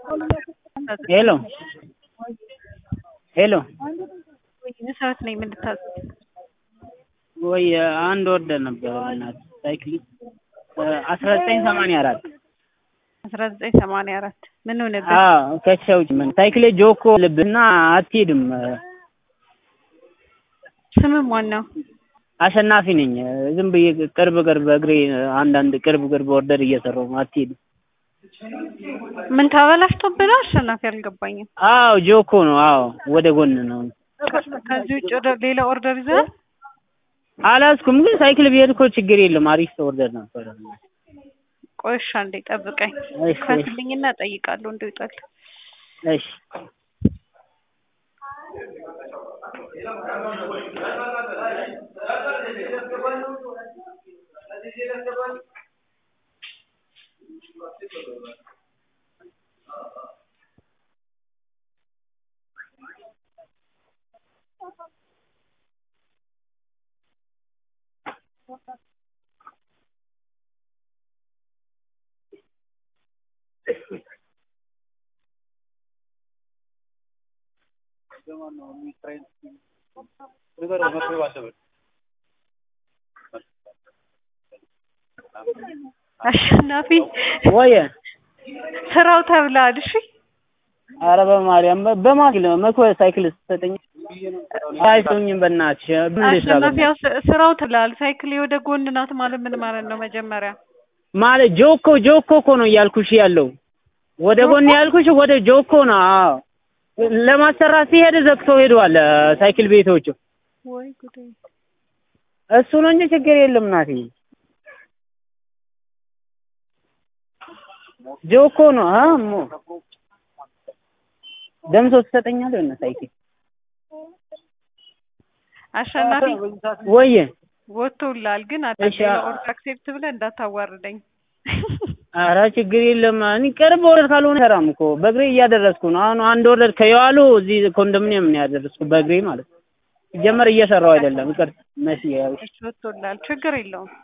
ሄሎ ሄሎ መሰረት ነኝ። ምን ልታዘዝ? ወይ አንድ ወርደር ነበረ በእናትህ ሳይክል አስራ ዘጠኝ ሰማንያ አራት አስራ ዘጠኝ ሰማንያ አራት ምን ሆነብህ? አዎ ከቻውጭ ምን ሳይክሌ ጆኮ ልብና አትሄድም። ስምህ ማን ነው? አሸናፊ ነኝ። ዝም ብዬ ቅርብ ቅርብ እግሬ አንዳንድ ቅርብ ቅርብ ኦርደር እየሰራሁ ነው። አትሄድም። ምን ተበላሽቶብህ ነው? አሸናፊ አልገባኝም። አዎ ጆኮ ነው። አዎ ወደ ጎን ነው። ከዚህ ውጭ ወደ ሌላ ኦርደር ይዘሃል? አላዝኩም፣ ግን ሳይክል ብሄድ እኮ ችግር የለም። አሪፍ ኦርደር ነበረ። ቆይ እሺ፣ አንዴ ጠብቀኝ። እሺ፣ ከፍልኝና እጠይቃለሁ እንደው ይውጣል። እሺ አሸናፊ ወየ ስራው ተብለሃል። እሺ ኧረ በማርያም በማኪል መኮ ሳይክል ስትሰጠኝ አይቶኝም። በእናትሽ ምን ልስራ አሸናፊ ያው ስ- ስራው ተብለሃል። ሳይክል ወደ ጎን ናት ማለት ምን ማለት ነው? መጀመሪያ ማለት ጆኮ ጆኮ እኮ ነው እያልኩሽ ያለው ወደ ጎን ያልኩሽ ወደ ጆኮ ነው። አዎ ለማሰራት ሲሄድ ዘግቶ ሄዷል ሳይክል ቤቶቹ። ወይ ጉዴ! እሱ ነው እንጂ ችግር የለም እናቴ። ጆኮ ነው። አሞ ደምሶ ትሰጠኛለህ እና ሳይክል አሸናፊ ወየ ወጥቶልሃል፣ ግን እሺ፣ አዳሌላ አ- ኦርደር አክሴፕት ብለህ እንዳታዋርደኝ። ኧረ ችግር የለም። እኔ ቅርብ ኦርደር ካልሆነ ሰራም እኮ በእግሬ እያደረስኩ ነው። አሁን አንድ ኦርደር ከየዋሉ እዚህ ኮንዶሚኒየም ነው ያደረስኩ በእግሬ ማለት ነው። ሲጀመር እየሰራው አይደለም። ይቅርታ መሲ ያው እሺ፣ ወጥቶልሃል፣ ችግር የለውም።